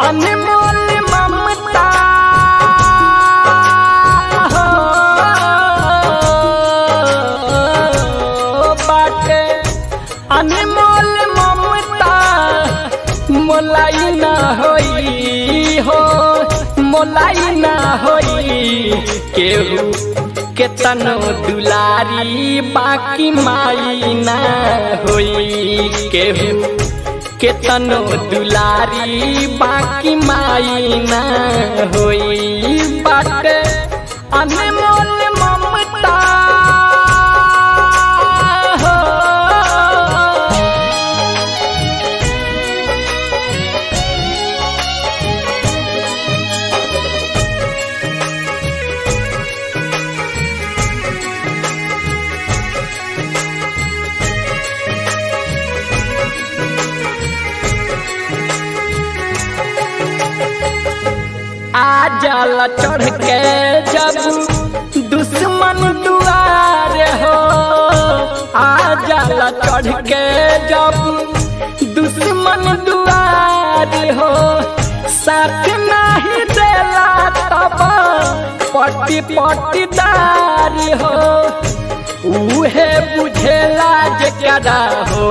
अनमोल ममता हो बाटे अनमोल ममता मोलाई ना होई हो मोलाई ना होई केहू केतनो दुलारी बाकी माई ना होई केहू केतनो दुलारी बाकी माई ना होई बाटे अनमोल ममता हो आ जाला चढ़ के जब दुश्मन दुआर हो आ जाला चढ़ के जब दुश्मन दुआर हो साथ नहीं देला तब पट्टी पट्टीदार हो उहे बुझेला जकरा हो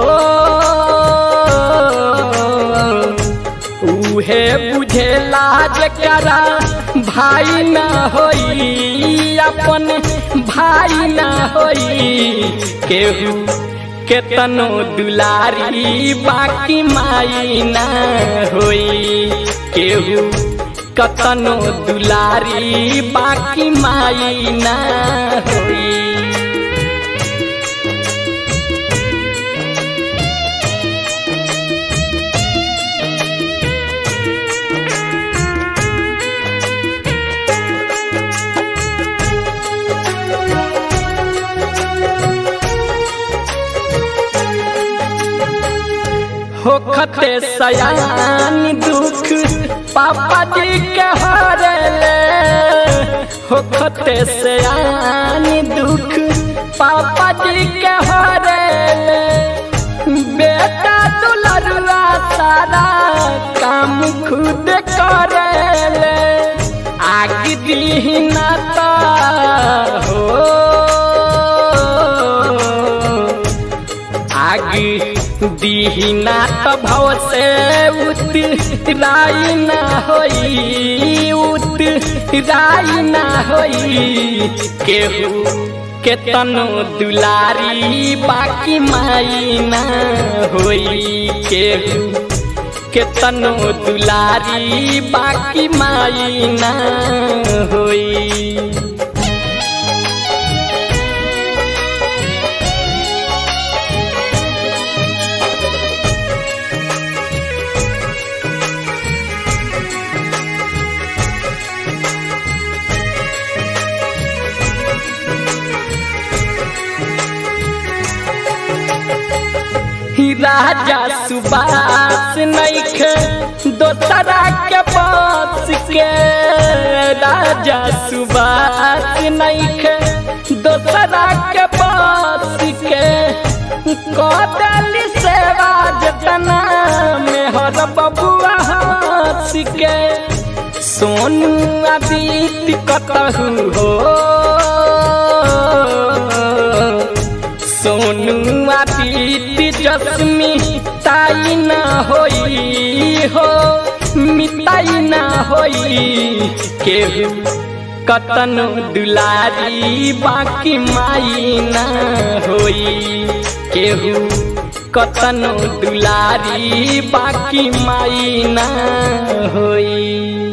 उहे बुझेला जकरा भाई ना होई अपन भाई ना होई केहू केतनो दुलारी बाकी माई ना होई केहू कतनो दुलारी बाकी माई ना होई होखते सयान दुख पापा जी के हरले होखते सयान दुख पापा जी के हरले बेटा दुलरुआ सारा काम खुद करेले आग दीना ता हो आग दीहिना त भव से उतराई ना होई उतराई ना होई केहू केतनो दुलारी बाकी माई ना होई केहू केतनो दुलारी बाकी माई ना होई राजा सुबास नैखे दोसरा के पास के राजा सुबास नैखे दोसरा के पास के कदल सेवा जतना में हर बबुआ हंस के सोनू आदित्य कतहु हो सोनू आदित्य जसमी ताई ना होई हो मिताई ना होई केहू कतनो दुलारी बाकी माई ना होई केहू कतनो दुलारी बाकी माई ना होई